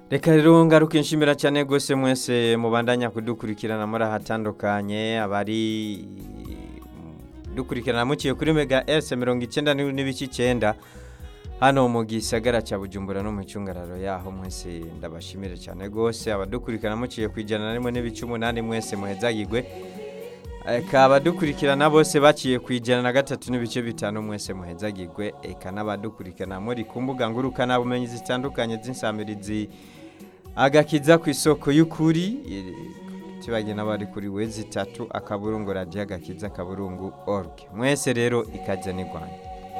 reka rero ngaruke nshimira cyane rwose mwese mubandanya kudukurikirana muri ahatandukanye abari dukurikirana muciye kuri mega ese mirongo icyenda n'ibice icyenda hano mu gisagara cya bujumbura no mu cyungararo yaho mwese ndabashimire cyane rwose abadukurikirana muciye ku ijana na rimwe n'ibice umunani mwese muhezagirwe eka abadukurikirana bose baciye ku ijana na gatatu n'ibice bitanu mwese muhezagirwe eka n'abadukurikirana muri ku mbuga ngurukanabumenyi zitandukanye z'insamirizi agakiza ku isoko y'ukuri tubagena n'abari kuri we zitatu akaburungu radiyo agakiza akaburungu org mwese rero ikajya ni rwanda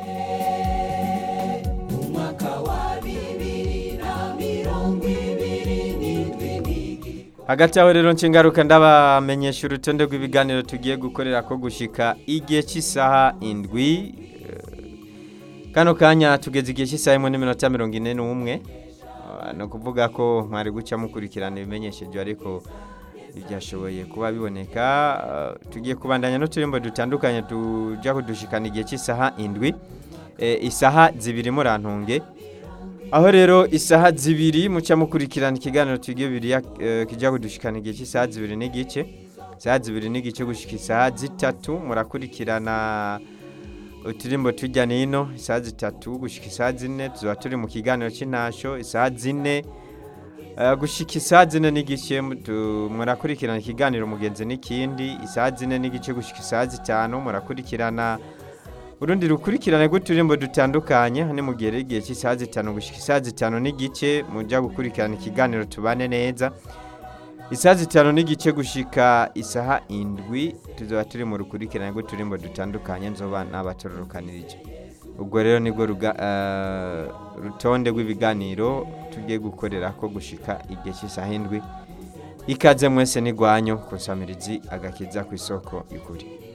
hagati aho rero nshingaruka ndabamenyesha urutonde rw'ibiganiro tugiye gukorera ko gushika igihe cy'isaha indwi kano kanya tugeze igihe cy'isaha imwe n'iminota mirongo ine n'umwe ni ukuvuga ko mwari guca mukurikirana ibimenyesheje ariko byashoboye kuba biboneka tugiye kubandanya n'uturimbo dutandukanye tujya kudushikana igihe cy'isaha indwi isaha zibiri murantunge aho rero isaha zibiri muca mukurikirana ikiganiro tugiye bibiri kijya kudushikana igihe cy'isaha zibiri n'igice isaha zibiri n'igice gushyika isaha zitatu murakurikirana uturimbo tujya nino isaha zitatu gushyika isaha zine tuba turi mu kiganiro cy'intasho isaha zine gushyika isaha zine n'igice murakurikirana ikiganiro mugenzi n'ikindi isaha zine n'igice gushyika isaha zitanu murakurikirana urundi rukurikirane rw'uturimbo dutandukanye hano mu gihe igihe cy'isaha zitanu gushyika isaha zitanu n'igice mujya gukurikirana ikiganiro tubane neza isaha zitanu n'igice gushyika isaha indwi tuzaba turi mu rukurikirane rw'uturimbo dutandukanye nzoba n'abatororokanirije ubwo rero nibwo rutonde rw'ibiganiro tugiye gukorera ko gushyika igihe cy'isaha indwi ikaze mwese n'igwanyo ku nsamirizi agakiza ku isoko y'ukuri